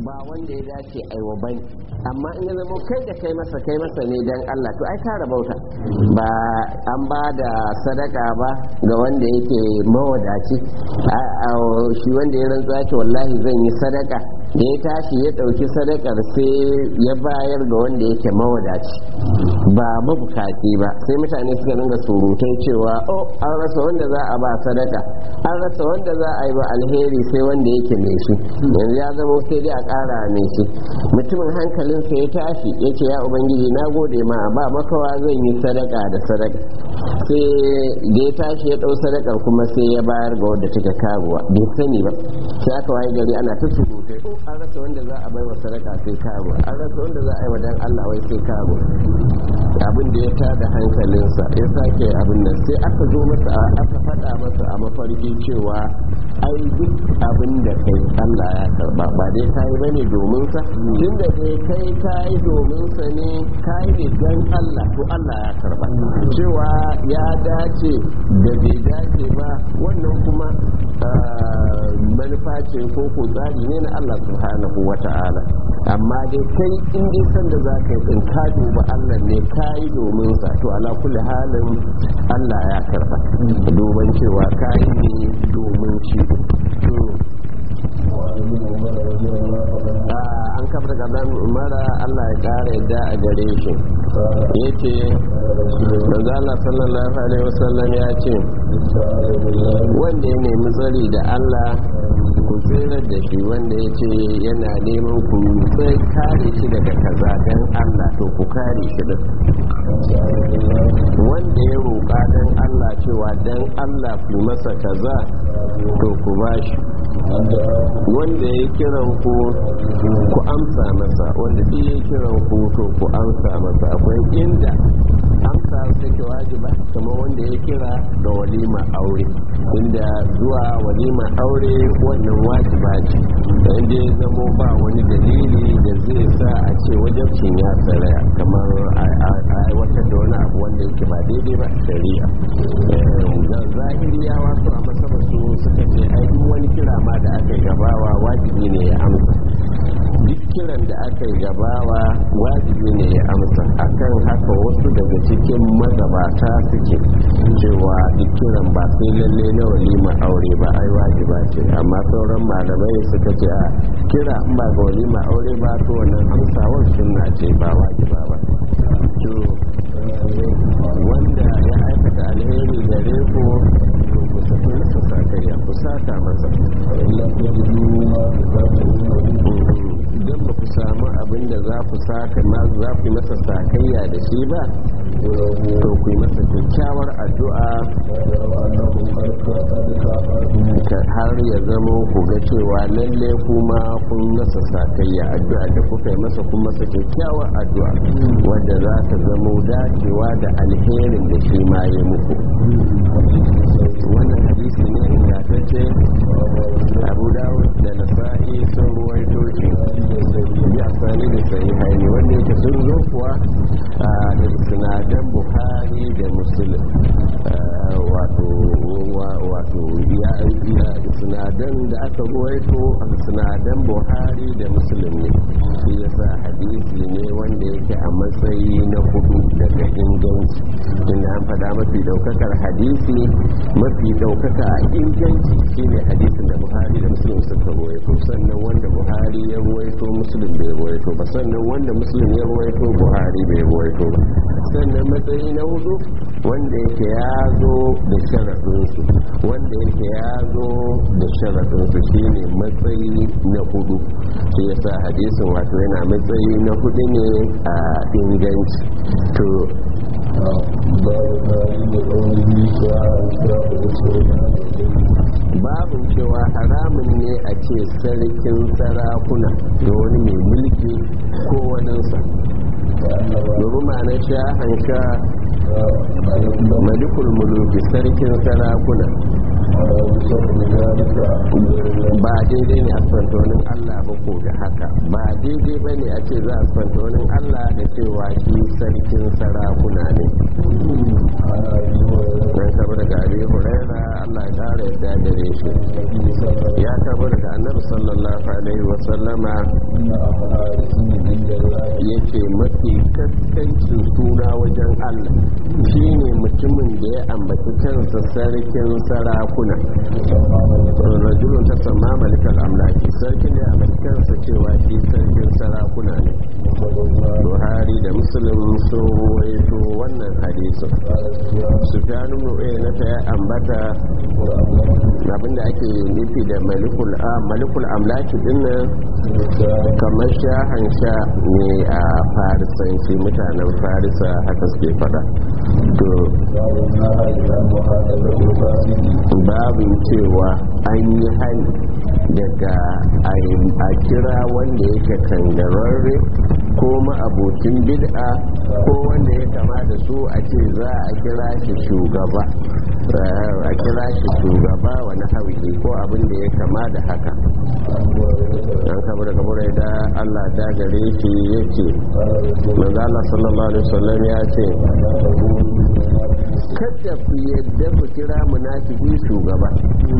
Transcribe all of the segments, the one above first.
ba wanda ya dace aiwa bane amma in ya zama kai da kai masa kai masa ne dan Allah to ai ka rabauta ba an ba da sadaka ba ga wanda yake mawadaci shi wanda ya rantsuwa ce wallahi zan yi sadaka da ya tashi ya ɗauki sadakar sai ya bayar ga wanda yake mawadaci ba mabukaci ba sai mutane suka dinga surutai cewa oh an rasa wanda za a ba sadaka an rasa wanda za a yi ba alheri sai wanda yake mai shi yanzu ya zama sai dai a ƙara mai shi mutumin hankalinsa ya tashi ya ce ya ubangiji na gode ma ba makawa zan yi sadaka da sadaka sai da ya tashi ya ɗau sadakar kuma sai ya bayar ga wadda take karuwa bai sani ba sai aka waye gari ana ta surutai oh an rasa wanda za a bai wa sadaka sai karuwa an rasa wanda za a yi wa dan Allah wai sai karuwa abin da ya tada hankalinsa ya sake abin nan sai aka zo masa aka faɗa masa a mafarki cewa ai duk abin da kai Allah ya karba ba dai kai bane domin sa tunda dai kai kai domin sa ne kai ne dan Allah to Allah ya karba cewa ya dace da bai dace ba wannan kuma manufa ce ko ko tsari ne na Allah subhanahu wata'ala amma dai kai in dai san da za ka yi din ka duba Allah ne ka yi domin sa to ala kulli halin Allah ya karba duban cewa ka yi ne domin shi an kafa daga mara Allah ya kara yadda a gare shi ya ce manzo Allah sallallahu alaihi wasallam ya ce wanda ya nemi tsari da Allah ku tsirar da shi wanda ya ce yana neman ku kare shi daga kaza dan Allah to ku kare shi da wanda ya roƙa dan Allah cewa dan Allah ku masa kaza to ku bashi wanda ya kiran ku ku amsa masa wanda duk ya kiran ku to ku amsa masa akwai inda amsa take wajiba kamar wanda ya kira ga walima aure inda zuwa walima aure wannan wajiba ce da inda ya zamo ba wani dalili da zai sa a ce wajabcin ya tsaraya kamar a aiwatar da wani abu wanda yake ba daidai ba shari'a zahiriyawa su a masaba su suka ce ai duk wani kira ma da aka yi gabawa wajibi ne ya amsa duk kiran da aka yi gabawa wajibi ne ya amsa akan haka wasu daga cikin magabata suke cewa duk kiran ba sai lalle na walima aure ba ai wajiba ce amma sauran malamai suka ce a kira in ba ga walima aure ba to wannan amsawar sunna ce ba wajiba ba to wanda ya aikata alheri gare ku to ku saki masa sakayya ku saka masa idan ba ku samu abin da za ku saka za ku yi masa sakayya da shi ba to ku yi masa kyakkyawar addu'a har ya zama ku ga cewa lalle kuma kun masa sakayya addu'a da kuka yi masa kun masa kyakkyawar addu'a wadda za ta zama dacewa da alherin da shi ma ya muku wannan hadisi ne ingantacce abu dawud da nasa'i sun ruwaito shi bi asali da sahihai ne wanda yake sun zo kuwa da sinadar buhari da muslim wato wato ya sinadan da aka ruwaito sinadan buhari da muslim ne shi yasa hadisi ne wanda yake a matsayi na hudu daga inganci inda an faɗa mafi daukakar hadisi mafi daukaka a inganci shine hadisin da buhari da muslim suka ruwaito sannan wanda buhari ya ruwaito muslim bai ruwaito ba sannan wanda muslim ya ruwaito buhari bai ruwaito ba sannan matsayi na hudu wanda yake ya zo da sharaɗinsu wanda yake ya zo da sharaɗinsu shine matsayi na hudu shi yasa hadisin wato yana matsayi na hudu ne a inganci to babin cewa haramun ne a ce sarkin sarakuna da wani mai mulki ko waninsa domin ma'ana sha hanka malikul muluki sarkin sarakuna ba daidai ne a santonin allah ba ko da haka ba daidai ba ne a ce za a kwanta wani allah da cewa shi sarkin sarakuna ne dan kaba daga abi huraira allah ya kara yadda gare shi ya kaba daga annabi sallallahu alaihi wasallama yake mafi kaskancin suna wajen allah shine mutumin da ya ambaci kansa sarkin sarakuna rajulun ta sama malikal amlaki sarkin ya ambaci kansa cewa shi sarkin sarakuna ne buhari da muslim sun ruwaito wannan hadisin sufyan ibn na ta ya ambata abinda ake nufi da malikul malikul amlaki din nan kamar shahan sha ne a farisanci mutanen farisa haka suke fada to babin cewa an yi hali daga a kira wanda yake kangararre ko ma'abocin bid'a ko wanda ya kama da su a ce za a kira shi shugaba a kira shi shugaba wani hauki ko abin da ya kama da haka an kama daga murai da allah da gare shi ya ce manzala sallallahu alaihi wasallam ya ce kada ku yadda ku kira munafiki shugaba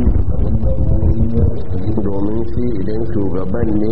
domin shi idan shugaban ne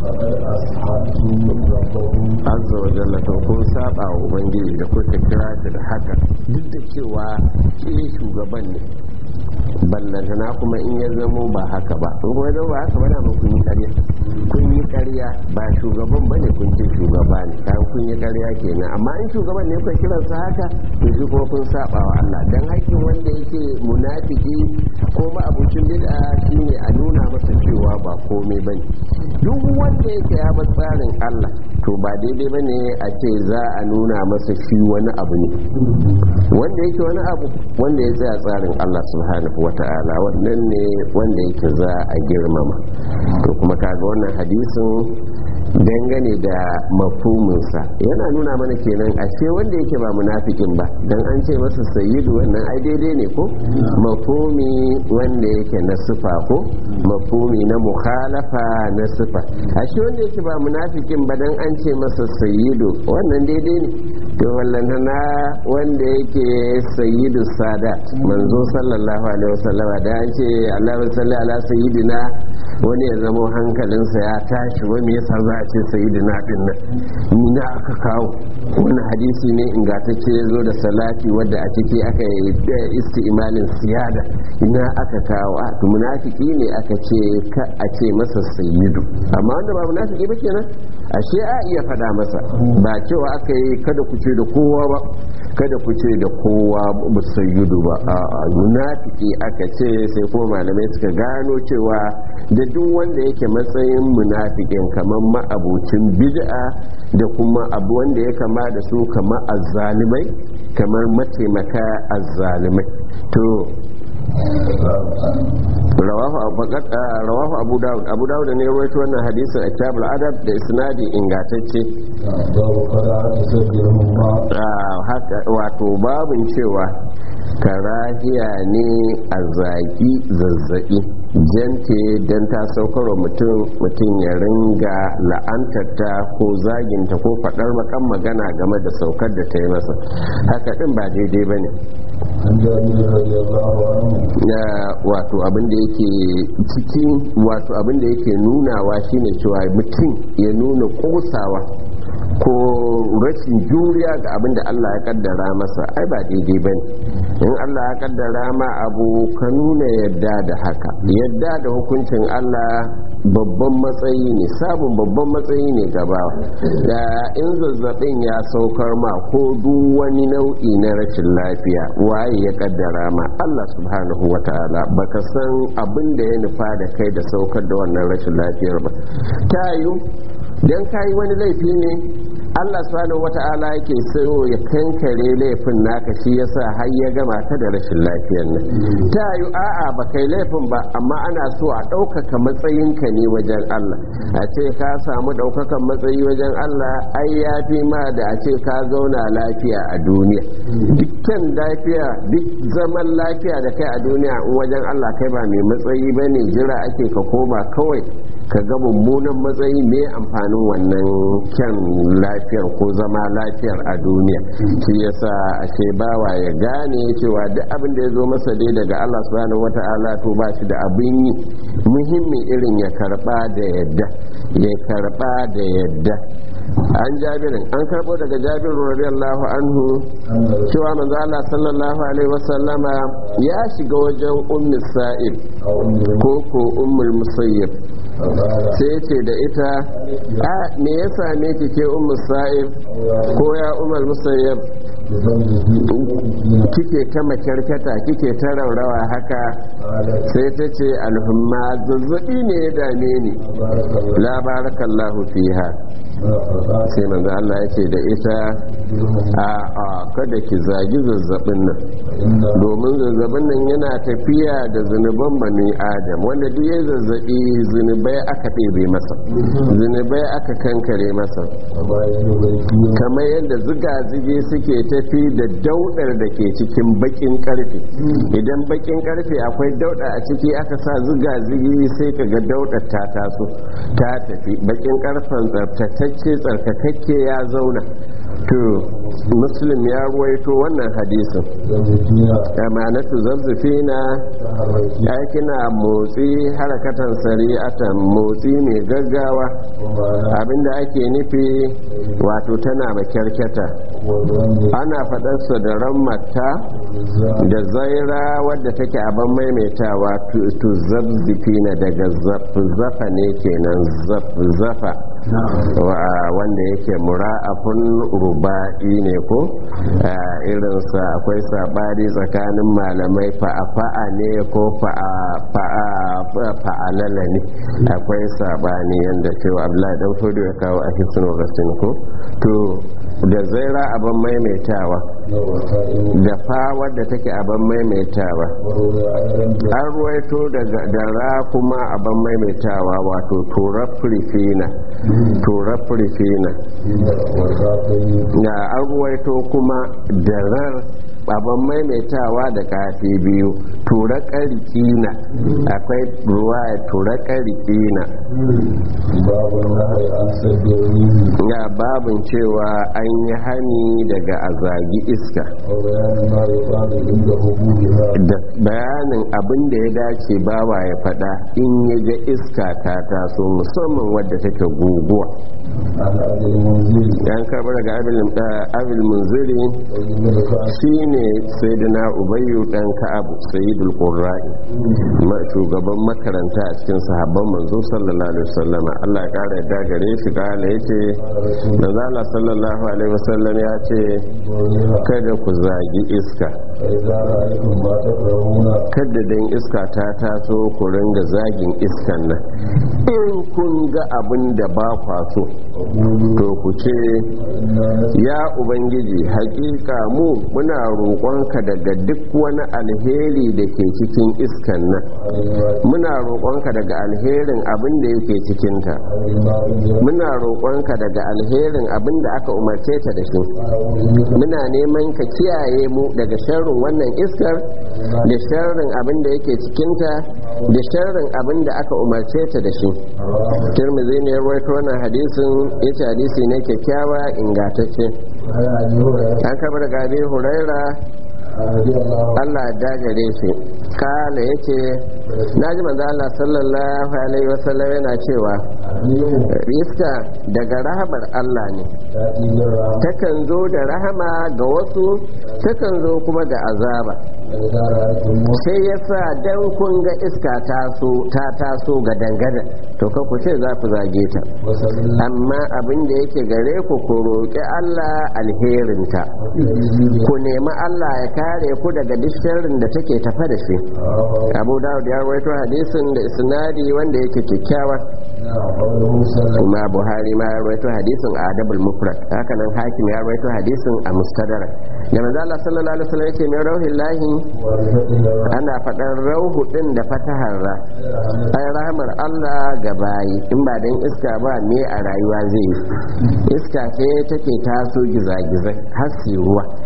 azza wa jalla to kun saba wa ubangiji da kuka kira shi da haka duk da cewa shi shugaban ne ballantana kuma in ya zamo ba haka ba in kuma zama ba haka ba da kun yi karya kun yi karya ba shugaban ba ne kun ce shugaba ne kayan kun yi karya kenan amma in shugaban ne kun kiran sa haka to shi kuma kun saba wa Allah dan hakkin wanda yake munafiki ko ma abucin bid'a shine a nuna masa cewa ba komai bane duk wanda yake ya bar tsarin Allah to ba daidai bane a ce za a nuna masa shi wani abu ne wanda yake wani abu wanda ya tsaya tsarin Allah subhanahu wata'ala wannan ne wanda yake za a girmama to kuma kaga wannan hadisin dangane da mafuminsa yana nuna mana kenan ashe wanda yake ba munafikin ba dan an ce masa sayyidu wannan ai daidai ne ko mafumi wanda yake na sifa ko mafumi na mukhalafa na sifa ashe wanda yake ba munafikin ba dan an ce masa sayyidu wannan daidai ne to wallan na wanda yake sayyidu sadat manzo sallallahu alaihi wasallama da an ce Allahu salli ala sayyidina wani ya zama hankalinsa ya tashi wani yasa za a ce sayyidina din nan ni na aka kawo wani hadisi ne ingantacce ya zo da salati wadda a ciki aka yi isti'malin siyada ina aka kawo a to munafiki ne aka ce ka a ce masa sayyidu amma wanda ba munafiki ba kenan ashe a iya fada masa ba cewa aka yi kada ku ce da kowa ba kada ku ce da kowa ba sayyidu ba a munafiki aka ce sai kuma malamai suka gano cewa da duk wanda yake matsayin munafikin kamar ma'abocin bid'a da kuma abu wanda ya kama da su kamar azzalimai kamar mataimaka azzalimai to rawahu abu dawud abu dawud ne rawaito wannan hadisin a kitabul adab da isnadi ingantacce wato babin cewa karahiya ne a zaki zazzabi jante don ta saukarwa mutum mutum ya ringa la'antarta ko zaginta ko faɗar makan magana game da saukar da ta yi masa haka ɗin ba daidai ba ne na wato abinda yake cikin wato abinda yake nunawa shine cewa mutum ya nuna kosawa ko rashin juriya ga abin da Allah ya kaddara masa ai ba daidai ba ne in Allah ya kaddara ma abu ka nuna yadda da haka yadda da hukuncin Allah babban matsayi ne sabon babban matsayi ne gaba da in zazzabin ya saukar ma ko duk wani nau'i na rashin lafiya waye ya kaddara ma Allah subhanahu wa ta'ala baka san abin da ya nufa da kai da saukar da wannan rashin lafiyar ba ta yiwu dan kayi wani laifi ne Allah subhanahu wata'ala yake so ya kankare laifin naka shi yasa har ya gama ta da rashin lafiyar nan ta yi a'a ba kai laifin ba amma ana so a ɗaukaka matsayinka ne wajen Allah a ce ka samu ɗaukakan matsayi wajen Allah ai ya fi ma da a ce ka zauna lafiya a duniya dukkan lafiya duk zaman lafiya da kai a duniya in wajen Allah kai ba mai matsayi ba ne jira ake ka koma kawai ka ga mummunan matsayi mai amfanin wannan kyan lafiyar ko zama lafiyar a duniya shi yasa ake bawa ya gane cewa duk abin da ya zo masa dai daga Allah subhanahu wata'ala to ba shi da abin yi muhimmi irin ya karba da yadda ya karba da yadda an jabirin an karbo daga jabir radiyallahu anhu cewa manzo Allah sallallahu alaihi wasallama ya shiga wajen ummi sa'ib ko ko ummul musayyib sai ce da ita a me ya same ki ke ummu sa'ib ko ya ummul musayyib kike ta makyarkata kike ta raurawa haka sai ta ce alhumma zazzabi ne ya dame ni la barakallahu fiha sai manzo Allah ya ce da ita a a kada ki zagi zazzabin nan domin zazzabin nan yana tafiya da zunuban bani adam wanda duk ya zazzabi zunubai aka ɗebe masa zunubai aka kankare masa kamar yadda zuga-zugi suke tafi da daudar da ke cikin bakin karfe idan bakin karfe akwai dauda a ciki aka sa zuga-zugi sai ka ga daudar ta taso ta tafi bakin karfen tsaftatacce tsarkakakke ya zauna to muslim ya ruwaito wannan hadisin amanatu zazzafina ya kina motsi harakatan sari'atan motsi mai gaggawa abinda ake nufi wato tana makyarkyata ana faɗarsa da rammata da zaira wadda take abin maimaitawa tu zazzafina daga zafa ne kenan zafa wanda yake mura'afun ruba'i ne ko irinsa akwai sabari tsakanin malamai fa'a ne ko fa'alala ne akwai sabani yadda cewa abdullahi dan fudu ya kawo a hisin rasin ko to da zaira abin maimaitawa da fa wadda take abin maimaitawa an ruwaito da ra kuma abin maimaitawa wato turar firfina turar firfina da an ruwaito kuma da rar abin maimaitawa da kafi biyu tura ƙarƙina akwai ruwa tura ƙarƙina ga babin cewa an yi hani daga azagi iska da bayanin abin da ya dace bawa ya fada in ya ga iska ta taso musamman wadda take guguwa yan karbar daga abil munziri shi ne sai da na ubayyu dan ka'abu sayyidul qurra'i shugaban makaranta a cikin sahabban manzo sallallahu alaihi wasallam Allah ya kara yadda gare shi kala yace manzo Allah sallallahu alaihi wasallam ya ce kada ku zagi iska kada dan iska ta taso ku ringa zagin iskan nan in kun ga abin da ba kwa so to ku ce ya ubangiji hakika mu muna roƙonka daga duk wani alheri da ke cikin iskan nan muna roƙonka daga alherin abin da yake cikinta muna roƙonka daga alherin abin da aka umarce ta da shi muna neman ka kiyaye mu daga sharrin wannan iskar da sharrin abin da yake cikinta da sharrin abin da aka umarce ta da shi tirmidhi ne ya rawaito wannan hadisin yace hadisi ne kyakkyawa ingantacce an kaba daga abin huraira Allah ya dagare shi kala ya ce na ji manzo Allah sallallahu alaihi wasallam yana cewa iska daga rahamar Allah ne takan zo da rahama ga wasu takan zo kuma da azaba sai ya sa dan kun ga iska ta taso ga dangada to ka ku ce za ku zage ta amma abin da yake gare ku ku roƙi Allah alherinta ku nemi Allah ya kare ku daga duk sharrin da take tafa da shi abu dawud ya rawaito hadisin da isnadi wanda yake kyakkyawa kuma buhari ma ya rawaito hadisin a adabul mufrad haka nan hakim ya rawaito hadisin a mustadrak da manzo Allah sallallahu alaihi wasallam yake mai rauhin lahi ana faɗar rauhu din da fatahar ra ai rahmar Allah ga bayi in ba dan iska ba me a rayuwa zai yi iska ce take taso gizagizai har ruwa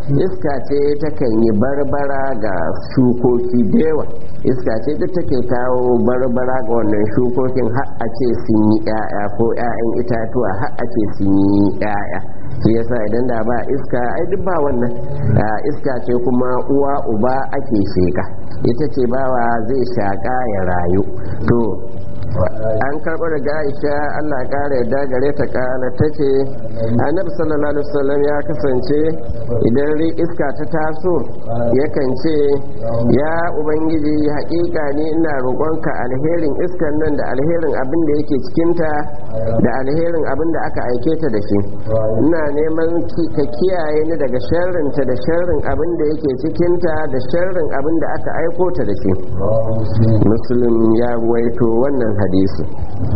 iska ce takan yi barbara ga shukoki da yawa iska ce duk take kawo barbara ga wannan shukokin har a ce sun yi 'ya'ya ko 'ya'yan itatuwa har a ce sun yi 'ya'ya shi yasa idan da ba iska ai duk ba wannan iska ce kuma uwa uba ake sheka ita ce bawa zai shaka ya rayu to an karɓo daga aisha allah ƙara yadda gare ta ƙala ta ce annabi sallallahu alaihi wasallam ya kasance idan iska ta taso yakan ce ya ubangiji haƙiƙa ne ina roƙonka alherin iskan nan da alherin abin da yake cikinta da alherin abin da aka aike ta da shi ina neman ka kiyaye ni daga sharrinta da sharrin abin da yake cikinta da sharrin abin da aka aiko ta da shi muslim ya ruwaito wannan hadisi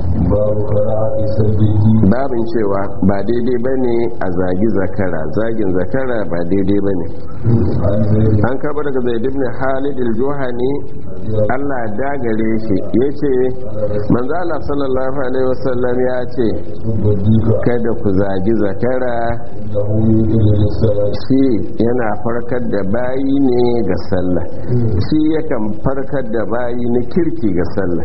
babin cewa ba daidai ba ne a zagi zakara zagin zakara ba daidai ba ne an karɓar daga zaid ibn halid al-juhani Allah dagare shi ya ce manzo Allah sallallahu alaihi wasallam ya ce kada ku zagi zakara shi yana farkar da bayi ne ga sallah shi yakan farkar da bayi na kirki ga sallah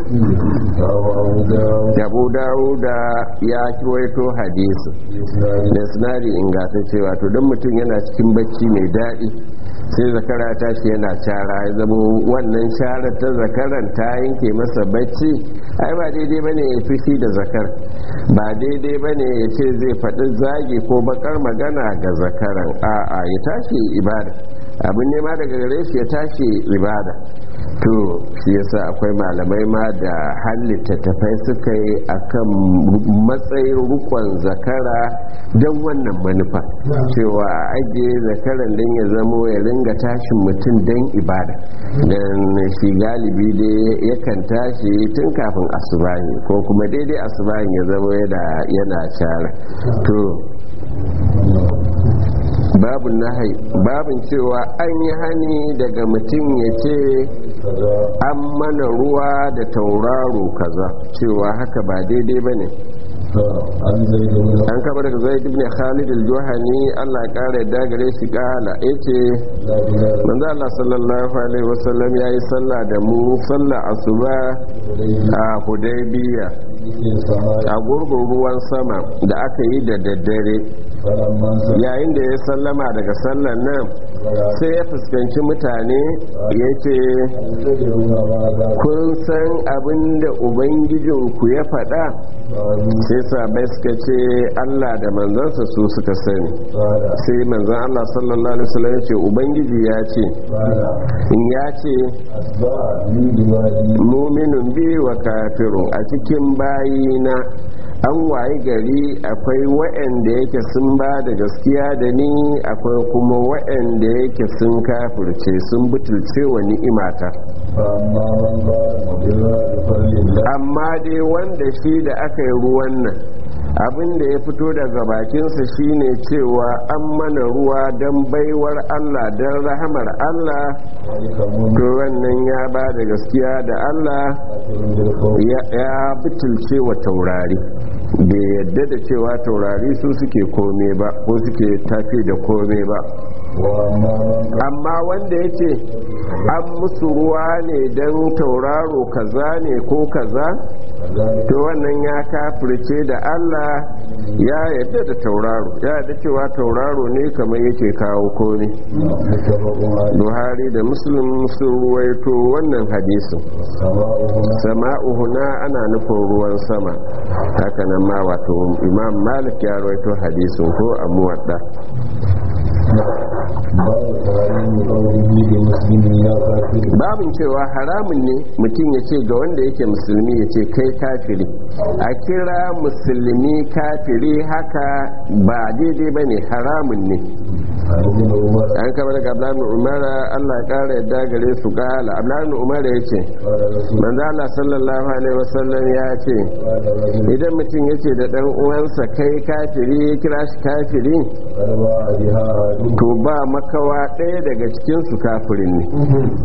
abu dawuda ya kiwaito hadisi da sinari ingantacce wato don mutum yana cikin bacci mai daɗi sai zakara ta shi yana cara ya zama wannan shara ta zakaran ta yanke masa bacci ai ba daidai ba ne ya fushi da zakar ba daidai ba ne ya ce zai faɗi zagi ko bakar magana ga zakaran a'a ya tashi ibada abin nema daga gare shi ya tashi ibada to shi yasa akwai malamai ma da halitta tafai suka yi akan matsayin rukon zakara don wannan manufa cewa a ajiye zakaran don ya zamo ya ringa tashin mutum don ibada don shi galibi dai yakan tashi tun kafin asubahi ko kuma daidai asubahi ya zamo yana cara to babin nahai babin cewa an yi hani daga mutum ya ce an mana ruwa da tauraro kaza cewa haka ba daidai ba ne an kaba daga zai ibn khalid al-juhani Allah kara yadda gare shi kala yace manzo Allah sallallahu alaihi wasallam yayi sallah da mu sallah asuba a Hudaybiya a gurgun ruwan sama da aka yi da daddare yayin da ya sallama daga sallan nan sai ya fuskanci mutane ya ce kun san abin da ubangijinku ya faɗa sai sabai suka ce allah da manzansa su suka sani sai manzan allah sallallahu alaihi wasallam ya ce ubangiji ya ce in ya ce muminin biyu wa kafirun a cikin bayina an waye gari akwai waɗanda yake sun ba da gaskiya da ni akwai kuma waɗanda yake sun kafirce sun butulce wa ni'imata amma dai wanda shi da aka yi ruwan nan abin da ya fito daga bakinsa shine cewa an mana ruwa don baiwar Allah don rahamar Allah to wannan ya ba da gaskiya da Allah ya butulce wa taurari da yadda da cewa taurari su suke kome ba ko suke tafi da kome ba amma wanda ya ce an musu ruwa ne don tauraro kaza ne ko kaza to wannan ya kafirce da Allah ya yadda da tauraro ya yadda cewa tauraro ne kamar yake kawo kome buhari da muslim sun ruwaito wannan hadisin sama'uhuna ana nufin ruwan sama hakanan ma wato imam malik ya ruwaito hadisin ko a muwadda babin cewa haramun ne mutum ya ce ga wanda yake musulmi ya ce kai kafiri a kira musulmi kafiri haka ba daidai ba ne haramun ne an kama daga abdullahi umara allah ya kara yadda gare su kala abdullahi umara ya ce manzo allah sallallahu alaihi wasallam ya ce idan mutum ya ce da dan uwansa kai kafiri ya kira shi kafiri to ba makawa ɗaya daga cikinsu kafirin ne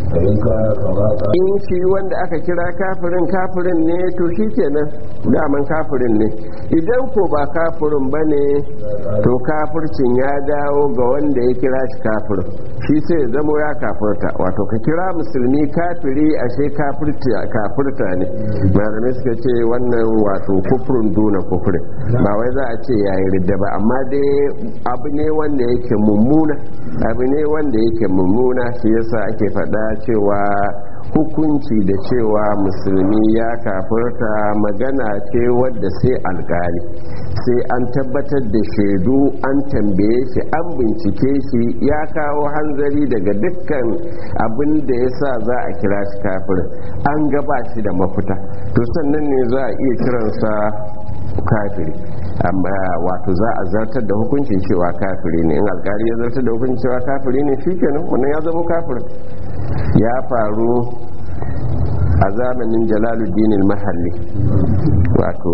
in shi wanda aka kira kafirin kafirin ne to shi kenan daman kafirin ne idan ko ba kafirin ba ne to kafircin ya dawo ga wanda wanda ya kira shi kafir shi sai ya zamo ya kafirta wato ka kira musulmi kafiri ashe kafirta ne malamai suka ce wannan wato kufurin duna kufurin ba wai za a ce yayi ridda ba amma dai abu ne wanda yake mummuna abu ne wanda yake mummuna shi yasa ake faɗa cewa hukunci da cewa musulmi ya kafirta magana ce wadda sai alkali sai an tabbatar da shaidu an tambaye shi an bincike shi ya kawo hanzari daga dukkan abin da ya sa za a kira shi kafir an gaba shi da mafita to sannan ne za a iya kiransa kafiri amma wato za a zartar da hukuncin cewa kafiri ne in alkali ya zartar da hukuncin cewa kafiri ne shikenan wannan ya zama kafir ya faru a zamanin jalaluddin mahalli wato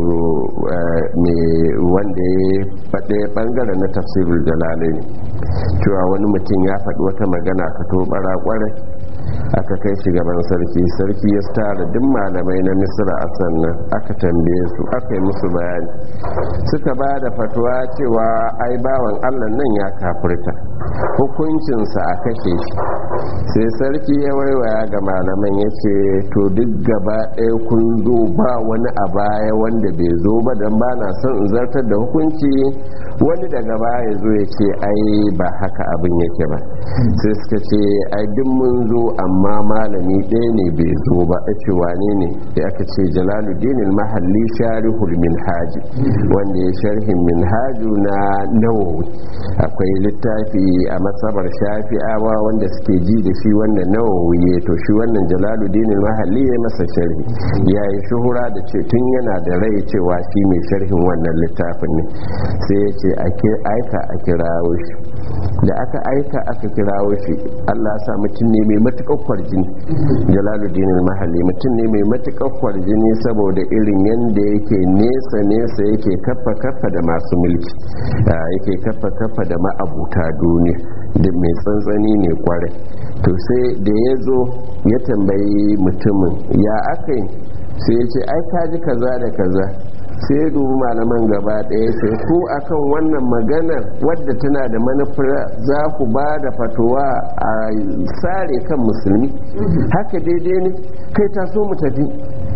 wanda ya faɗe ɓangare na tafsirul jalalai cewa wani mutum ya faɗi wata magana ka to bara kwarai aka kai shi gaban sarki sarki ya tara duk malamai na misra a sannan aka tambaye su aka yi musu bayani suka ba da fatuwa cewa ai bawan allah nan ya kafirta hukuncinsa a kashe shi sai sarki ya waiwaya ga malaman ya ce to duk gaba ɗaya kun zo ba wani a baya wanda bai zo ba don ba na son in zartar da hukunci wani daga baya zo ya ce ai ba haka abin yake ba sai suka ce ai duk mun zo amma malami ɗaya ne bai zo ba a ce wane ne ya aka ce jalaluddin mahalli sharihul minhaji wanda ya sharhin minhaju na nawawi akwai littafi a matsabar shafi'awa wanda suke ji da shi wanda nawawi ya to shi wannan jalaluddin mahalli ya masa sharhi ya yi shuhura da ce tun yana da rai cewa shi mai sharhin wannan littafin ne sai ya ce aika a kirawo shi da aka aika aka kirawo shi allah sa mutum ne mai matuƙar kwarjini jalaluddin mahalli mutum ne mai matuƙar kwarjini saboda irin yadda yake nesa nesa yake kafa kafa da masu mulki yake kafa kafa da ma'abuta duniya da mai tsantsani ne kwarai to sai da ya zo ya tambayi mutumin ya aka yi sai ya ce ai kaji kaza da kaza sai ya dubi malaman gaba ɗaya sai ku akan wannan maganar wadda tana da manufar za ku ba da fatuwa a sare kan musulmi haka daidai ne kai taso mu tafi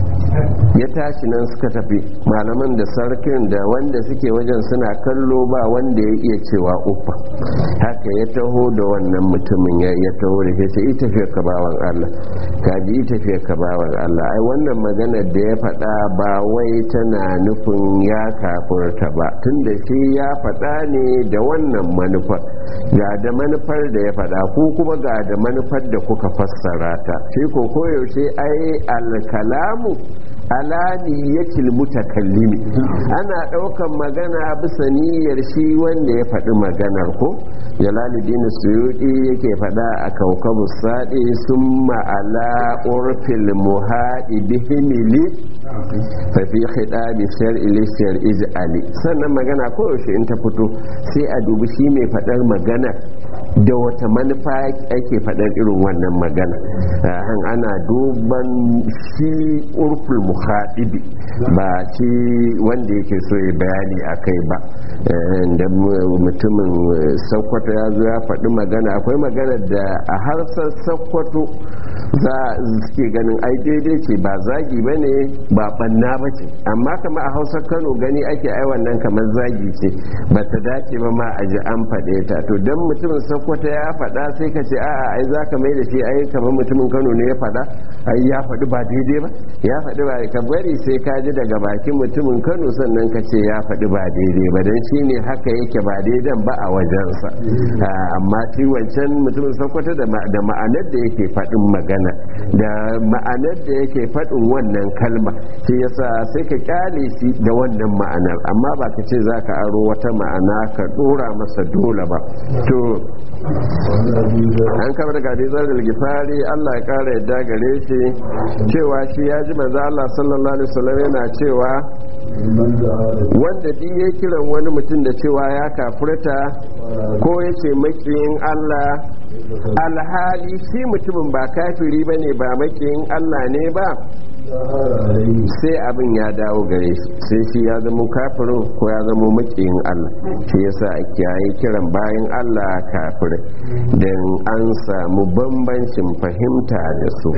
ya tashi nan suka tafi malaman da sarkin da wanda suke wajen suna kallo ba wanda ya iya cewa ufa haka ya taho da wannan mutumin ya taho da shi ita tafiya ka bawan Allah ka ji ita tafiya ka bawan Allah ai wannan maganar da ya faɗa ba wai tana nufin ya kafurta ba tunda shi ya faɗa ne da wannan manufar ga da manufar da ya faɗa ko kuma ga da manufar da kuka fassara ta shi ko koyaushe ai alkalamu alaniyatil mutakallimi ana ɗaukan magana bisa niyyar shi wanda ya faɗi maganar ko jalaluddin suyuɗi yake faɗa a kaukabu saɗi sun ma'ala urfil muhaɗi bihimili fafi khidabi shar'i li shar'i ali sannan magana koyaushe in ta fito sai a dubi shi mai faɗar magana da wata manufa ake faɗar irin wannan magana ana duban shi urful muhadibi ba shi wanda yake so ya bayani a kai ba da mutumin sakkwato ya zo ya faɗi magana akwai magana da a harsar sakkwato za suke ganin ai daidai ce ba zagi ba ne ba banna ba ce amma kama a hausar kano gani ake ai wannan kamar zagi ce ba ta dace ba ma a ji an faɗe ta to don mutumin sakkwato ya faɗa sai ka ce a'a ai za ka mai da shi ai kamar mutumin kano ne ya faɗa ai ya faɗi ba daidai ba ya faɗi ba ka bari sai ka ji daga bakin mutumin kano sannan ka ce ya faɗi ba daidai ba don shi ne haka yake ba daidan ba a wajensa amma shi wancan mutumin sakkwato da ma'anar da yake faɗin magana da ma'anar da yake faɗin wannan kalma shi yasa sai ka kyale shi da wannan ma'anar amma ba ka ce za ka aro wata ma'ana ka ɗora masa dole ba to an kama daga hadisar da gifari Allah ya kara yadda gare shi cewa shi ya ji manzo Allah sallallahu alaihi wasallam yana cewa wanda duk ya kiran wani mutum da cewa ya kafurta ko ya ce makiyin Allah alhali shi mutumin ba kafiri bane ba makiyin Allah ne ba sai abin ya dawo gare shi sai shi ya zama kafirin ko ya zama makiyin Allah shi yasa a kiyaye kiran bayan Allah kafirai don an samu bambancin fahimta da su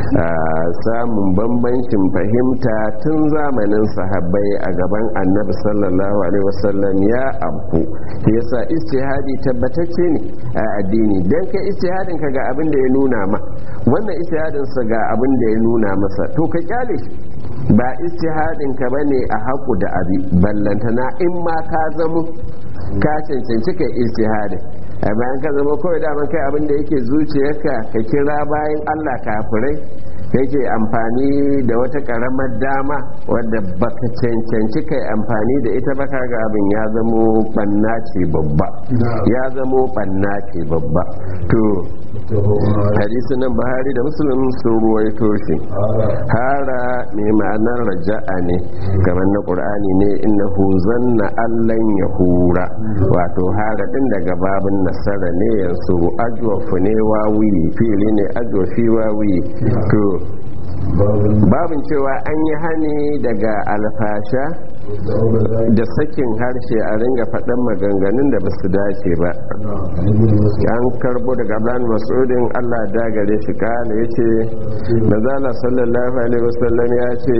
samun bambancin fahimta tun zamanin sahabbai a gaban annabi sallallahu alaihi wasallam ya abu yasa istihadi tabbatacce ne a addini dan kai istihadin ka ga abin da ya nuna ma wannan istihadin sa ga abin da ya nuna masa to ka kyale shi ba istihadin ka bane a haku da abi ballantana in ma ka zamo ka cancanci kai istihadin a bayan ka zama kawai daman kai abin da yake zuciyarka ka kira bayan Allah kafirai yake amfani da wata karamar dama wadda baka cancanci kai amfani da ita baka ga abin ya zamo banna ce babba ya zamo banna ce babba to hadisin nan bahari da musulun sun ruwaito shi hara mai ma'anar raja'a ne kamar na qur'ani ne innahu zanna allan yahura wato hara din daga babin nasara ne yanzu ajwafu ne wawi fili ne ajwafi wawi to babin cewa an yi hani daga alfasha da sakin harshe a ringa faɗan maganganun da ba su dace ba an karbo daga ablan masudin allah dagare shi kala ya ce mazala sallallahu alaihi wasallam ya ce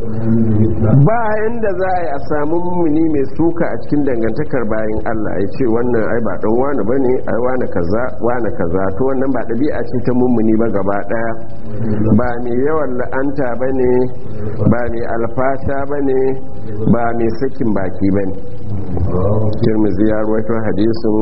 ba inda za a yi a samu mummuni mai suka a cikin dangantakar bayan allah ya ce wannan ai ba ɗan wani ba ne ai wani kaza wani kaza to wannan ba ɗabi'a ce ta mummuni ba gaba ɗaya ba mai yawan la'anta ba ne ba mai alfasha ba ne ba mai sakin baki ba ne tirmizi ya ruwaito hadisin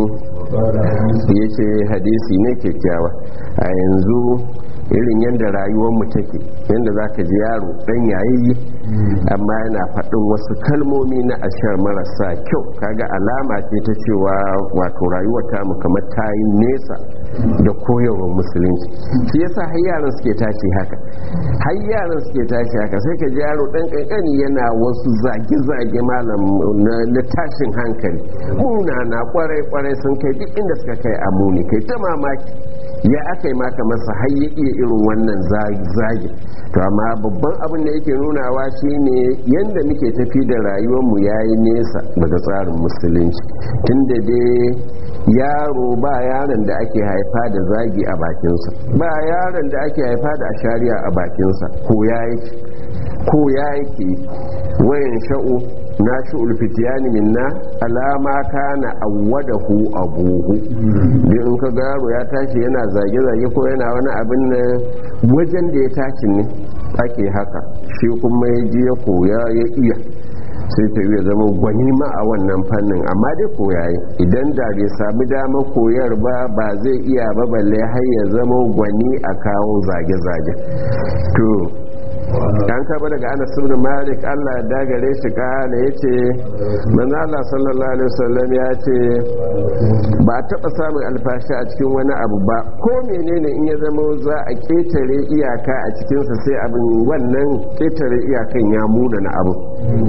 ya ce hadisi ne kyakkyawa a yanzu irin yadda rayuwarmu take yadda za ka ji yaro dan yayi amma yana faɗin wasu kalmomi na ashar marasa kyau kaga alama ce ta cewa wato rayuwar tamu kamar ta yi nesa da koyarwar musulunci shi yasa har yaran suke tashi haka har yaran suke tashi haka sai ka ji yaro dan kankani yana wasu zage-zage malam na tashin hankali munana kwarai-kwarai sun kai duk inda suka kai a muni kai ta mamaki ya aka yi maka masa har ya iya irin wannan zagi to amma babban abin da yake nunawa shine yadda muke tafi da rayuwarmu ya yi nesa daga tsarin musulunci tunda dai yaro ba yaron da ake haifa da zagi a bakinsa ba yaron da ake haifa da ashariya a bakinsa ko ya yake ko ya yake wayan sha'u na shi'ul fitiyani minna alama kana awwadahu abuhu da in ka garo ya tashi yana zage-zage ko yana wani abin nan wajen da ya tashi ne ake haka shi kuma ya ji ya koya ya iya sai ta iya zama gwani ma a wannan fannin amma dai koyayi idan da bai sami damar koyar ba ba zai iya ba balle har ya zama gwani a kawo zage-zage to dan kaba daga anas ibn malik Allah ya dagare shi kana yace manzo Allah sallallahu alaihi wasallam ya ce ba taba samun alfashi a cikin wani abu ba ko menene in ya zama za a ketare iyaka a cikin sa sai abin wannan ketare iyakan ya muna na abu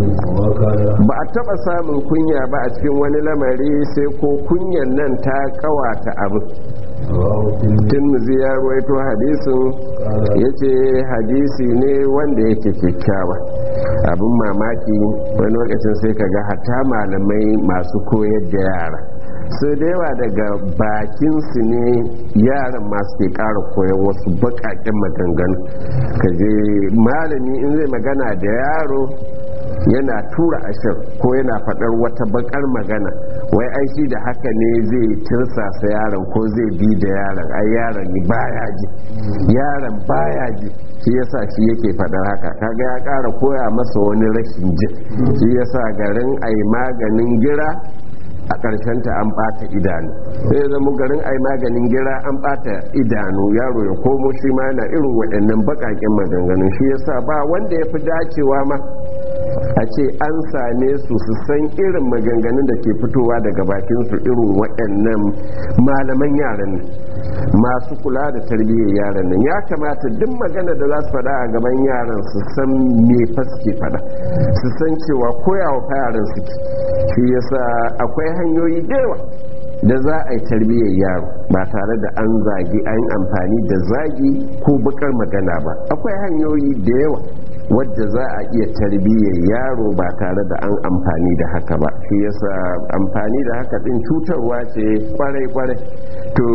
ba a taba samun kunya ba a cikin wani lamari sai ko kunyan nan ta kawata abu tirmidhi ya ruwaito hadisin ya ce hadisi ne wanda yake kyakkyawa abin mamaki wani lokacin sai ka ga hata malamai masu koyar da yara su da yawa daga bakinsu ne yaran masu ke ƙara koyon wasu baƙaƙen maganganu ka je malami in zai magana da yaro yana tura ashir ko yana faɗar wata bakar magana wai ai shi da haka ne zai tirsasa yaron ko zai bi da yaron ai yaron baya ji yaron baya ji shi yasa shi yake faɗar haka kaga ya ƙara koya masa wani rashin jin shi yasa garin ai maganin gira a ƙarshen ta an ɓata idanu sai zama garin ai maganin gira an ɓata idanu yaro ya komo shi ma yana irin waɗannan baƙaƙen maganganun shi yasa ba wanda ya fi dacewa ma a ce an same su su san irin maganganun da ke fitowa daga bakin su irin waɗannan malaman yaran nan masu kula da tarbiyyar yaran nan ya kamata duk magana da za su faɗa a gaban yaran su san me fa suke faɗa su san cewa koyawa fa yaran suke shi yasa akwai hanyoyi da yawa da za a yi tarbiyyar yaro ba tare da an zagi an amfani da zagi ko bakar magana ba akwai hanyoyi da yawa wadda za a iya tarbiyyar yaro ba tare da an amfani da haka ba shi yasa amfani da haka din cutarwa ce kwarai-kwarai to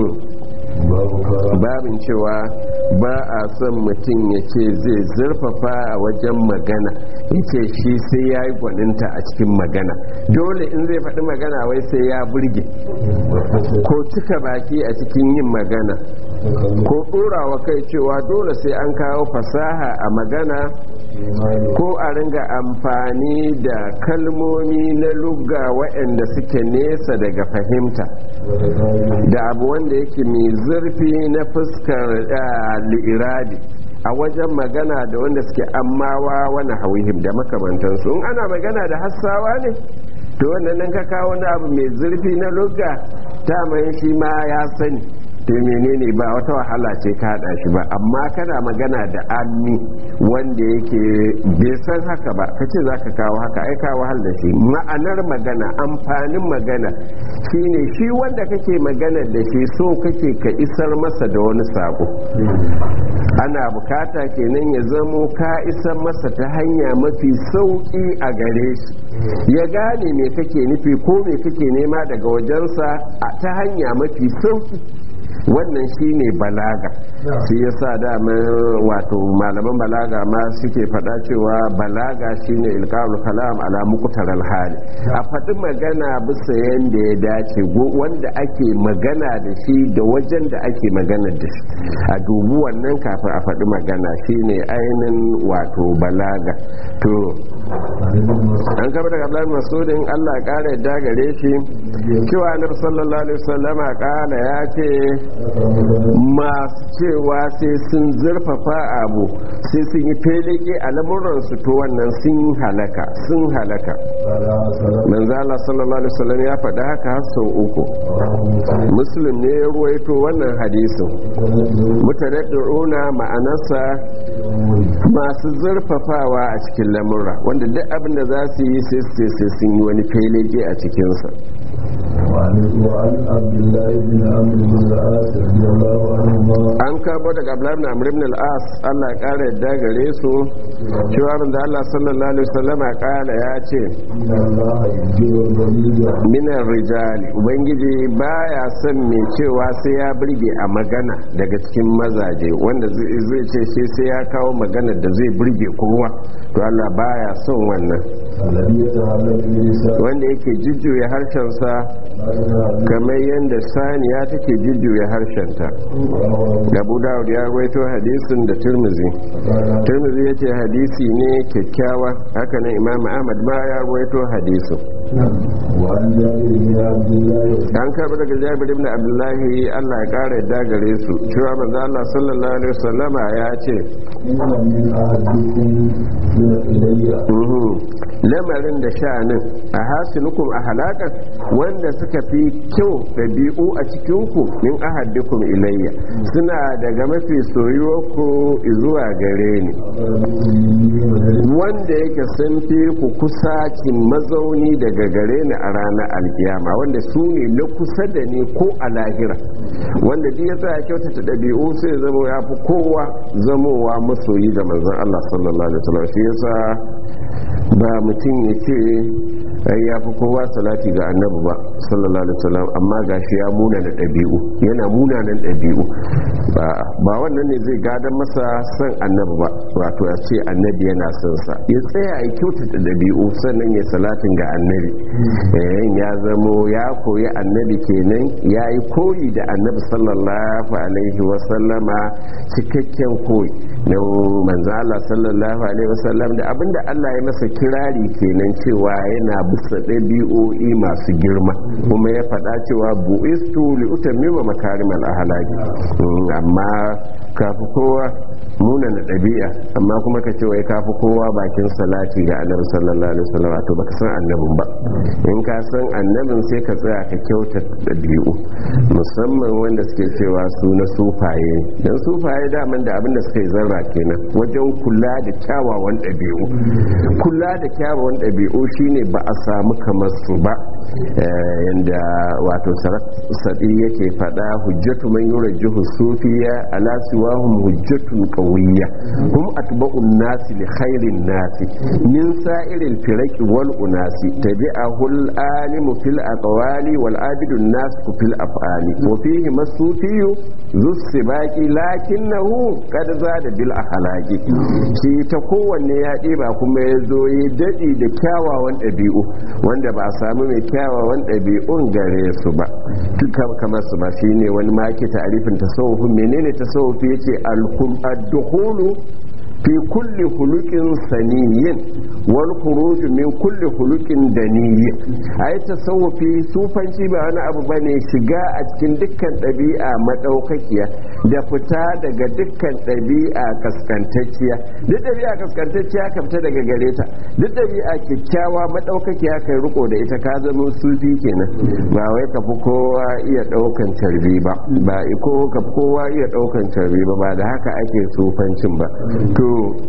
babin cewa ba a son mutum ya ce zai zurfafa a wajen magana ya ce shi sai ya yi gwaninta a cikin magana dole in zai faɗi magana wai sai ya burge ko cika baki a cikin yin magana ko ɗorawa kai cewa dole sai an kawo fasaha a magana ko a ringa amfani da kalmomi na lugga waɗanda suke nesa daga fahimta da abu wanda yake mai zurfi na fuskar li'irabi a wajen magana da wanda suke ammawa wani hauhim da makamantansu in ana magana da hassawa ne to wannan nan ka kawo wani abu mai zurfi na lugga ta mai shi ma ya sani to menene ba wata wahala ce ka hada shi ba amma kana magana da ammi wanda yake bai san haka ba kace zaka kawo haka ai ka wahal da shi ma'anar magana amfanin magana shine shi wanda kake magana da shi so kake ka isar masa da wani sako ana bukata kenan ya zamo ka isar masa ta hanya mafi sauki a gare shi ya gane me kake nufi ko me kake nema daga wajensa ta hanya mafi sauki wannan shine balaga shi yasa dama wato malaman balaga ma suke faɗa cewa balaga shine ilqaul kalam ala muqtaral hali a faɗi magana bisa yanda ya dace wanda ake magana da shi da wajen da ake magana da shi a dubu wannan kafin a faɗi magana shine ainin wato balaga to an kaba daga Abdullahi Masudin Allah ya kara yadda gare shi cewa Annabi sallallahu alaihi wasallama kala ya ce masu cewa sai sun zurfafa abu sai sun yi feleke a lamuransu to wannan sun halaka sun halaka manzo Allah sallallahu alaihi wasallam ya faɗi haka har sau uku muslim ne ya ruwaito wannan hadisin mutadaddiruna ma'anarsa masu zurfafawa a cikin lamura wanda duk abin da za su yi sai sai sun yi wani feleke a cikinsa وعن عبد الله بن عمرو بن العاص رضي الله عنهما an karbo daga Abdullahi ibn Amr ibn al-As Allah ya kare yadda gare su cewa da Allah sallallahu alaihi wasallam ya kara ya ce إن الله يجيب البليد minar rijali ubangiji baya son mai cewa sai ya burge a magana daga cikin mazaje wanda zai zai ce shi sai ya kawo magana da zai burge kowa to Allah baya son wannan الذي يتعلق بلسان wanda yake jujjuya harshensa kamar yadda saniya take jujjuya harshenta Abu Dawud ya rawaito hadisin da Tirmidhi Tirmidhi yace hadisi ne kyakkyawa haka nan Imam Ahmad ma ya rawaito hadisin وعن جابر بن عبد الله an karbi daga Jabir ibn Abdullahi Allah ya kara yadda gare su cewa manzo Allah sallallahu alaihi wasallama ya ce إن من أحدكم إلي "Uhu, lamarin da sha'anin a hasinukum a halakar wanda suka fi kyau ɗabi'u a cikinku min ahaddikum ilayya suna daga mafi soyuwarku zuwa gare ni wanda yake sun fi ku kusacin mazauni daga gare ni a ranar alkiyama wanda su ne na kusa da ni ko a lahira wanda duk ya tsaya kyautata ɗabi'u sai zama ya fi kowa zamowa masoyi da manzon Allah sallallahu alaihi wasallam shi yasa ba mutum ya ce ai ya fi kowa salati ga annabi ba sallallahu alaihi wasallam amma gashi ya muna da ɗabi'u yana munanan ɗabi'u ba ba wannan ne zai gadan masa son annabi ba wato ya ce annabi yana son sa ya tsaya ya kyautata ɗabi'u sannan ya salatin ga annabi eh ya zamo ya koyi annabi kenan ya yi koyi da annabi sallallahu alaihi wasallama cikakken koyi na manzo Allah sallallahu alaihi wasallam da abinda Allah ya masa kirari kenan cewa yana bisa ɗabi'o'i masu girma kuma ya faɗa cewa bu'istu li utammima makarimal ahlaki Mm, amma kafi kowa muna na ɗabi'a amma kuma ka ce wai kafi kowa bakin salati ga annabi sallallahu alaihi wasallam to baka san annabin ba in ka san annabin sai ka tsaya ka kyauta ɗabi'u musamman wanda suke cewa su na sufaye dan sufaye daman da abin da suka yi zarra kenan wajen kula da kyawawan ɗabi'u kula da kyawawan ɗabi'u shine ba a samu kamar su ba yanda wato sadi yake fada hujjatu man yurajjihu sufiya ala siwahum hujjatun qawiyya hum atba'un nasi li khairin nasi min sa'iril firaqi wal unasi tabi'ahu al alimu fil aqwali wal abidu nas fil af'ali wa fihi masufiyu zus sibaqi lakinnahu qad zada bil akhlaqi shi ta kowanne ya ɗiba kuma ya zo ya daɗi da kyawawan ɗabi'u wanda ba a samu mai kyawawan ɗabi'un gare su ba duka kamar su ba shine wani maki ta'arifin tasawufi menene tasawufi yace al-dukhulu fi kulli hulukin saniyin wal khuruj min kulli hulukin daniyin ai tasawufi sufanci ba wani abu bane shiga a cikin dukkan ɗabi'a madaukakiya da fita daga dukkan ɗabi'a kaskantacciya duk ɗabi'a kaskantacciya ka fita daga gare ta duk ɗabi'a kyakkyawa madaukakiya kai riko da ita ka zama sufi kenan ba wai ka fi kowa iya ɗaukan carbi ba ba ko ka fi kowa iya ɗaukan carbi ba ba da haka ake sufancin ba to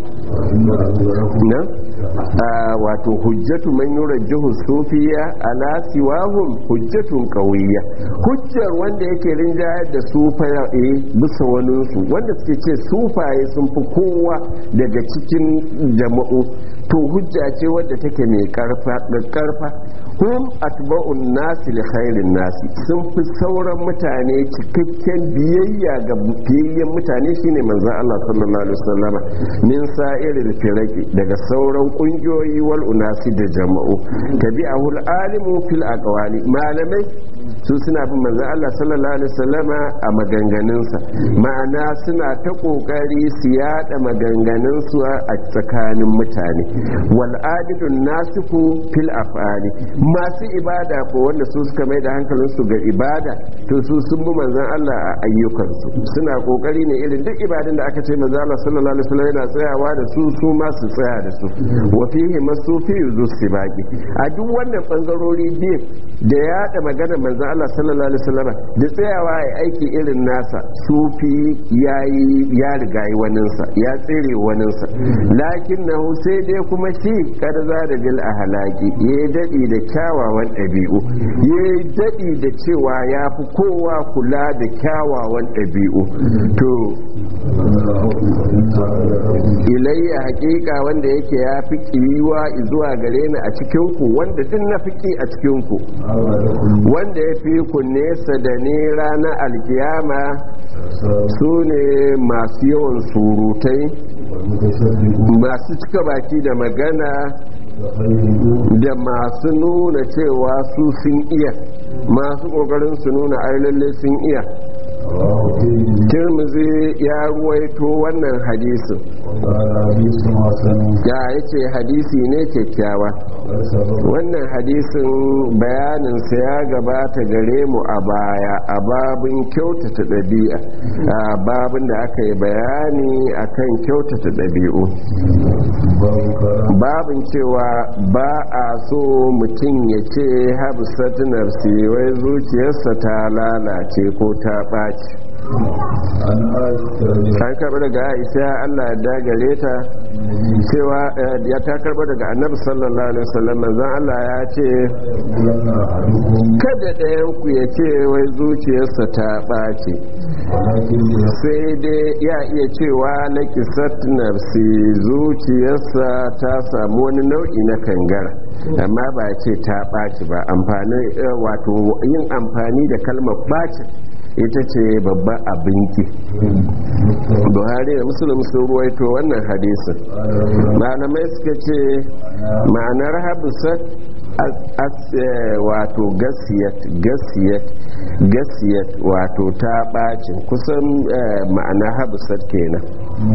na wato hujjatu man yurajjihu sufiya ala siwahum hujjatun qawiyya hujjar wanda yake rinjayar da sufaye bisa wani su wanda suke ce sufaye sun fi kowa daga cikin jama'u to hujja ce wadda take mai karfa karfa hum atba'un nasi li khairin nasi sun fi sauran mutane cikakken biyayya ga biyayyen mutane shine manzon Allah sallallahu alaihi wasallama min sa'iril firaqi daga sauran kungiyoyi wal unasi da jama'u tabi'ahu alimu fil aqwali malamai su suna bin manzon Allah sallallahu alaihi wasallama a maganganunsa ma'ana suna ta kokari su yada maganganunsu a tsakanin mutane wal abidun nasiku fil af'ali masu ibada ko wanda su suka mai da hankalinsu ga ibada to su sun bi manzon Allah a ayyukansu suna kokari ne irin duk ibadun da aka ce manzon Allah sallallahu alaihi wasallam yana tsayawa da su su ma su tsaya da su wa fihi masufi yuzu sibaqi a duk wannan bangarori biyu da ya da magana manzon Allah sallallahu alaihi wasallam da tsayawa ya aiki irin nasa sufi yayi ya riga yi waninsa ya tsere waninsa lakinnahu sai dai kuma shi kada za da bil ahlaki ya dadi da kyawawan ɗabi'u ya dadi da cewa ya fi kowa kula da kyawawan ɗabi'u to ilayya hakika wanda yake ya fi kiwa zuwa gare ni a cikinku wanda duk na fiki a cikinku wanda ya fi ku nesa da ni ranar alkiyama su ne masu yawan surutai masu cika baki da magana da masu nuna cewa su sun iya masu kokarin su nuna ai lalle sun iya tirmizi ya ruwaito wannan hadisin ya yace hadisi ne kyakkyawa wannan hadisin bayaninsa ya gabata gare mu a baya a babin kyautata ɗabi'a a babin da aka yi bayani akan kyautata ɗabi'u babin cewa ba a so mutum ya ce habsatunar wai zuciyarsa ta lalace ko ta ɓaci an karɓi daga aisha allah ya dagare ta cewa ya ta karɓi daga annabi sallallahu alaihi wasallam manzon allah ya ce kada ɗayan ku ya ce wai zuciyarsa ta ɓace sai dai ya iya cewa na kisat nafsi zuciyarsa ta samu wani nau'i na kangara amma ba ce ta ɓaci ba amfani wato yin amfani da kalmar ɓacin ita ce babban abinki buhari da musulun sun ruwaito wannan hadisin malamai suka ce ma'anar habisat wato gasiyat gasiyat gasiyat wato ta bacin kusan ma'ana habisat kenan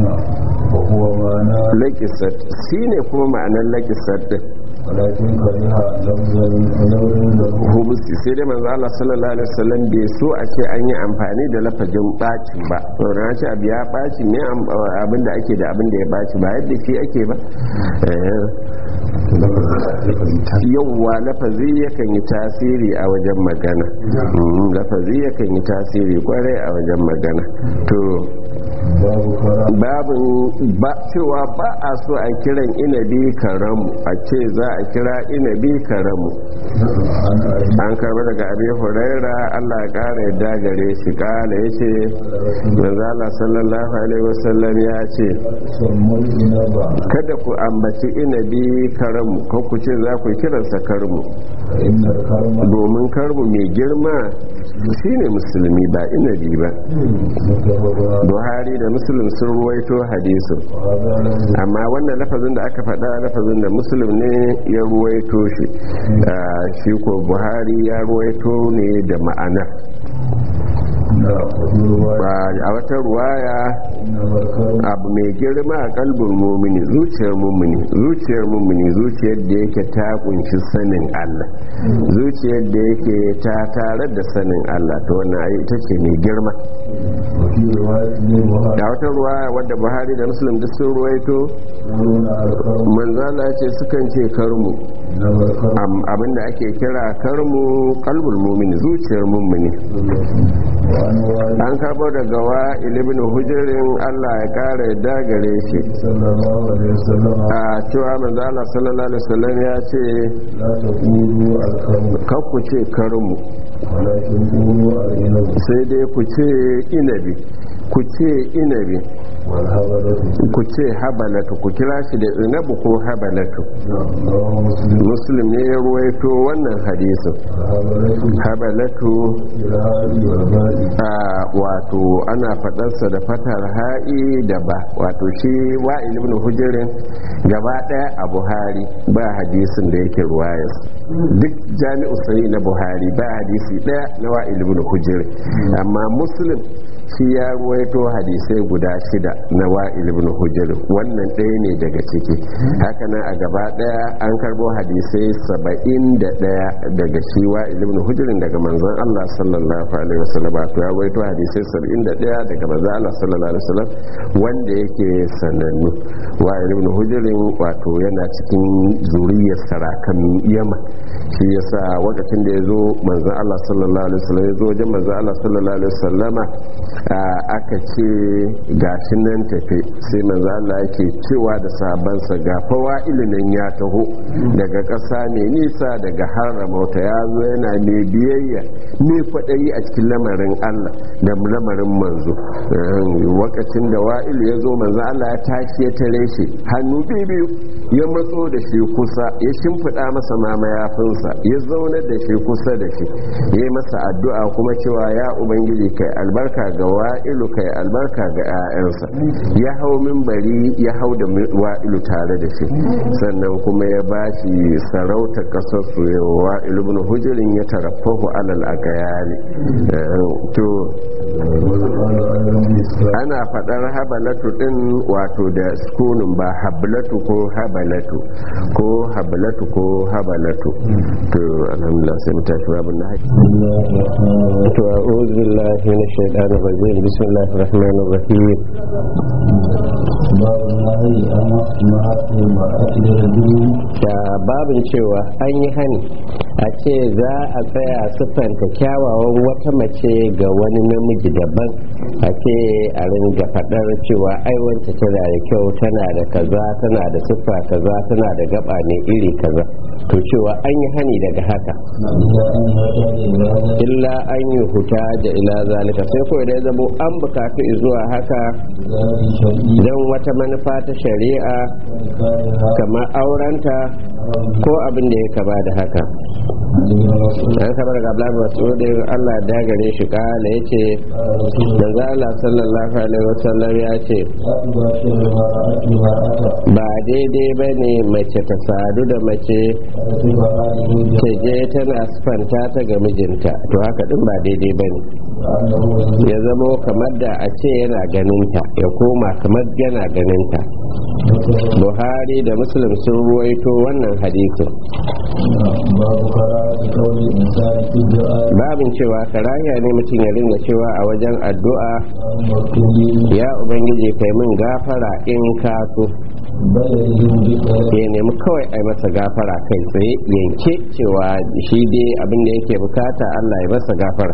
lakisat shi ne kuma ma'anar lakisat din walakin kariha lafzan hubusi sai dai manzo Allah sallallahu alaihi wasallam bai so a ce an yi amfani da lafazin bacin ba saboda na ce abu ya baci ne abin da ake da abin da ya baci ba yadda shi ake ba yauwa lafazi yakan yi tasiri a wajen magana lafazi yakan yi tasiri kwarai a wajen magana to babin ba cewa ba a so a kiran inabi karamu a ce za a kira inabi karamu عن أبي an karba daga abi huraira Allah ya kara yadda gare shi kala yace manzo Allah sallallahu alaihi wasallam ya ce سموا الإنب kada ku ambaci inabi karamu ko ku ce za ku kiransa karmu فإن الكرم domin karmu mai girma shine musulmi ba inabi ba متفق buhari da muslim sun ruwaito hadisin وهذا له amma wannan lafazin da aka faɗa lafazin da muslim ne ya ruwaito shi Ah, shi ko buhari ya ruwaito ne da ma'ana لا وفي رواية Ba- a wata ruwaya إنما الكرم abu mai girma a kalbin mumini zuciyar mumini zuciyar mumini zuciyar da yake ta kunshi sanin Allah zuciyar da yake ta tare da sanin Allah to wannan ai ita ce mai girma وفي رواية للبخاري da wata ruwaya wadda buhari da muslim duk sun ruwaito يقولون الكرم manzala ce sukan ce karmu إنما الكرم Am- abinda ake kira karmu kalbul mumini zuciyar mumini وعن والد an karbo daga wa ibn hujirin Allah ya kara yadda gare shi صلى الله عليه وسلم a cewa manzo Allah sallallahu alaihi wasallam ya ce لا تقولوا الكرم kar ku ce karmu ولكن قولوا الإنب sai dai ku ce inabi ku ce inabi والهبلة ku ce habalatu ku kira shi da inabu ko habalatu رواه مسلم muslim ne ya ruwaito wannan hadisin الهبلة habalatu الهادي والبادي a wato ana faɗarsa da fatar ha'i da ba wato shi wa'il ibn hujirin gaba ɗaya a buhari ba hadisin da yake ruwayas duk jami'u sai na buhari ba hadisi ɗaya na wa'il ibn hujirin amma muslim shi ya ruwaito hadisai guda shida na wa'il ibn hujirin wannan ɗaya ne daga ciki hakanan a gaba ɗaya an karbo hadisai saba'in da ɗaya daga shi wa'il ibn hujirin daga manzon allah sallallahu alaihi wasallam to ya rawaito hadisai 71 daga manzo Allah sallallahu alaihi wasallam wanda yake sanannu wa ibn hujrin wato yana cikin zuriyar sarakan Yaman shi yasa lokacin da yazo manzo Allah sallallahu alaihi wasallam yazo wajen manzo Allah sallallahu alaihi wasallama aka ce gashi nan tafe sai manzo Allah yake cewa da sahabbansa ga fawa ilimin ya taho daga ƙasa mai nisa daga haramauta ya zo yana mai biyayya mai kwaɗayi a cikin lamarin Allah da lamarin manzo wakacin da wa'ilu ya zo manzo Allah ya tashi ya tare shi hannu biyu ya matso da shi kusa ya shimfiɗa masa ma mayafinsa ya zaunar da shi kusa da shi ya yi masa addu'a kuma cewa ya ubangiji kai albarka ga wa'ilu kai albarka ga 'ya'yansa ya hau mimbari ya hau da wa'ilu tare da shi sannan kuma ya ba shi sarauta ƙasar su wa'ilu bin hujirin ya tarafahu alal agayali to ana faɗar habalatu ɗin wato da sukunin ba habalatu ko habalatu ko habalatu ko habalatu to alhamdulillah sai mu tafi babin na haƙi to a'udhu billahi minash shaitanir rajim bismillahir rahmanir rahim babu nahi an ma'atu ma'atu da rajuli da babin cewa an yi hani a ce za a tsaya siffanta kyawawan wata mace ga wani namiji daban a ce a ringa faɗar cewa ai wance tana da kyau tana da kaza tana da siffa kaza tana da gaba ne iri kaza to cewa an yi hani daga haka illa an illa an yata da zalika yi huta da ila zalika sai kawai da ya zamo an bukatu zuwa haka zalika shar'i don wata manufa ta shari'a wani kare ha kamar aurenta ko abin da ya kama da haka aliyu rasul an kama daga Abdullahi Mas'udin Allah ya dagare shi kala yace manzo Allah sallallahu alaihi wasallam ya ce la tubashir mar'atu mar'ata ba daidai bane mace ta sadu da mace tuba halihi ta je tana sifanta ta ga mijinta to haka din ba daidai bane annahu yanzu ya zamo kamar da a ce yana ganinta ya koma kamar yana ganinta buhari da muslim sun ruwaito wannan hadisin babu kara da kawai insani fi du'a babin cewa karaya ne mutum ya ringa cewa a wajen addu'a maktubi ya ubangiji kai min gafara in ka so bayyana bi ya nemi kawai a yi masa gafara kai tsaye yanke cewa shi dai abin da yake bukata allah ya masa gafara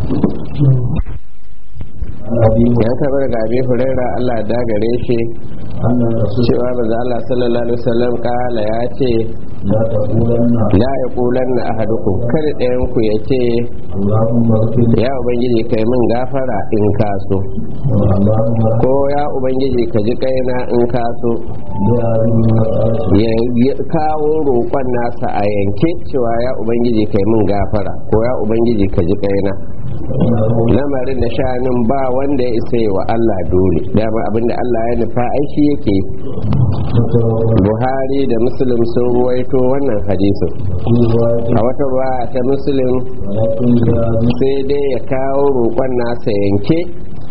abi ya taɓa daga abin huraira allah ya dagare shi أن الرسول cewa manzo Allah sallallahu alaihi wasallam kala ya ce لا تقولن la yaqulanna ahadukum kar ɗayan ku ya ce اللهم اغفر لي ya ubangiji kai min gafara in ka so اللهم ko ya ubangiji ka ji kaina in ka so بهذه المسألة ya ya kawo roƙon nasa a yanke cewa ya ubangiji kai min gafara ko ya ubangiji ka ji kaina فإنه lamarin da sha'anin ba wanda ya isa yi wa Allah dole dama abinda Allah ya nufa aiki yake متوفى Buhari da Muslim sun ruwaito wannan hadisin في رواية a wata ruwa ta Muslim ولكن جاء sai dai ya kawo roƙon nasa yanke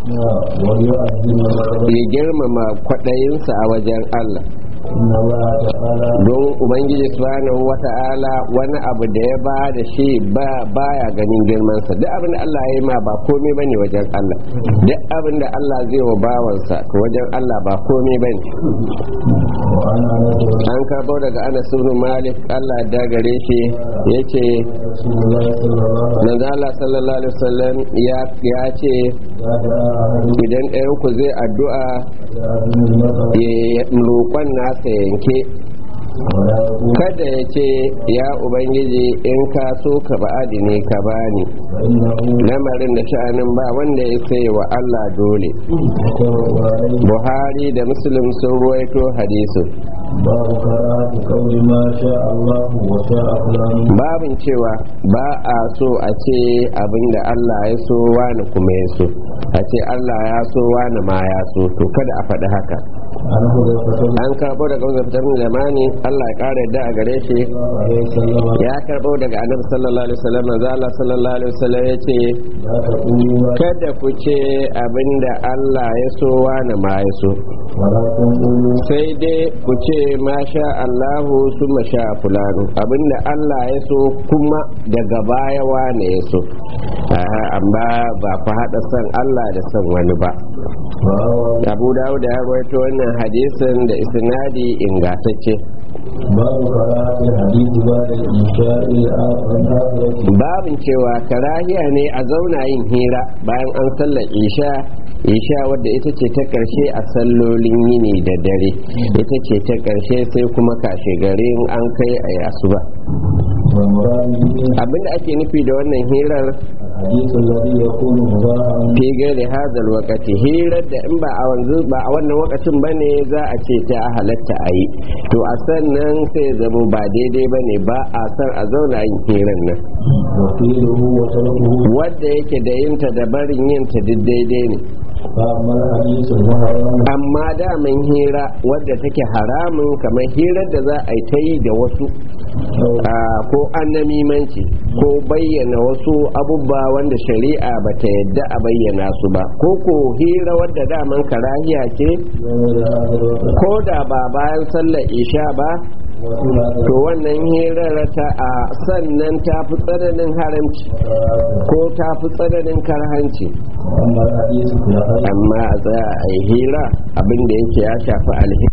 ويؤذن الرب ya girmama kwaɗayinsa a wajen Allah إن الله تعالى don Ubangiji subhanahu wata'ala wani abu da ya ba da shi ba baya ganin girmansa duk abin da Allah ya yi ma ba komai bane wajen Allah duk abin da Allah zai wa bawansa to wajen Allah ba komai bane وعن أنس an karbo daga Anas ibn Malik Allah da gare shi yace رسول الله صلى الله عليه manzo Allah sallallahu alaihi wasallam ya ya ce وسلم أحد idan ɗayan ku zai addu'a يأذن المطر ya roƙon nasa yanke ولا يقول kada ya ce ya ubangiji in ka so ka ba'adi ne ka bani فإنه lamarin da sha'anin ba wanda ya sai wa Allah dole متفق عليه Buhari da Muslim sun ruwaito hadisin باب قراءة قول ما شاء الله وشاء فلان babin cewa ba a so a ce abinda Allah ya so wani kuma ya so a ce Allah ya so wani ma ya so to kada a faɗi haka عن حذيفة رضي an karɓo daga wanzar fitar zamani Allah ya ƙara yadda a gare shi الله عليه وسلم ya karɓo daga annabi sallallahu alaihi wasallam manzo Allah sallallahu alaihi wasallam ya ce لا تقولوا ما kada ku ce abinda Allah ya so wani ma ya so ولكن قولوا sai dai ku ce masha Allahu su masha fulanu abinda Allah ya so kuma daga baya wane ya so Aha, amma ba ku haɗa son Allah da son wani ba فهو Abu Dawud ya rawaito wannan hadisin da isnadi ingantacce باب قراءة الحديث بعد الإنشاء الآخرة babin cewa karahiya ne a zauna yin hira bayan an sallar isha isha wadda ita ce ta karshe a sallolin yini da dare ita ce ta karshe sai kuma kashe garin an kai a asuba والمراد به abinda ake nufi da wannan hirar الحديث الذي يكون مباحا fi gairi hazal wakati hirar da in ba a wanzu ba a wannan wakacin bane za a ce ta halatta a yi to a sannan sai ya zamo ba daidai bane ba a san a zauna yin hirar nan وقيله وتركه wadda yake da yinta da barin yinta duk daidai ne فأما الحديث المحرم amma daman hira wadda take haramun kamar hirar da za a yi ta yi da wasu a, ko annamimanci ko bayyana wasu abubba wanda shari'a ba ta yadda a bayyana su ba ko ko hira wadda daman karahiya ce غير هذا الوقت ko da ba bayan sallar isha ba وفي هذا to wannan hirar ta a sannan ta fi tsananin haramci الوقت ko ta fi tsananin karhanci وأما الحديث في الحج amma a tsaya a yi hira abin da yake ya shafi alheri